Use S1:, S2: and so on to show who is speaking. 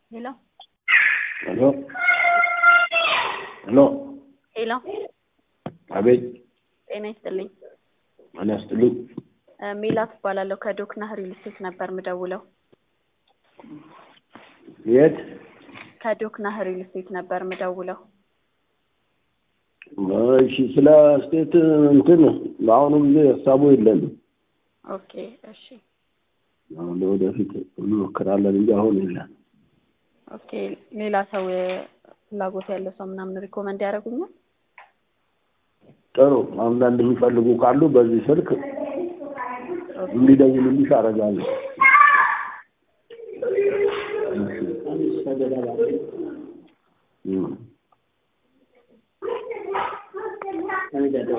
S1: ሄሎ
S2: ሄሎ ሄሎ
S1: ሄሎ
S2: አቤት
S1: ጤና ይስጥልኝ።
S2: ጤና ይስጥልኝ።
S1: እ ሜላት እባላለሁ ከዶክና ሪል ስቴት ነበር ምደውለው።
S2: የት?
S1: ከዶክና ሪል ስቴት ነበር ምደውለው።
S2: እሺ ስለ ስቴት እንትን በአሁኑ ጊዜ ሀሳቡ የለንም።
S1: ኦኬ እሺ
S2: አሁን ለወደፊት እንሞክራለን እንጂ አሁን የለን።
S1: ኦኬ ሌላ ሰው እ ፍላጎት ያለው ሰው ምናምን ሪኮመንድ ያደርጉኛል?
S2: ጥሩ አንዳንድ የሚፈልጉ ካሉ በዚህ ስልክ እንዲደውሉልሽ አደርጋለሁ። እሺ። እም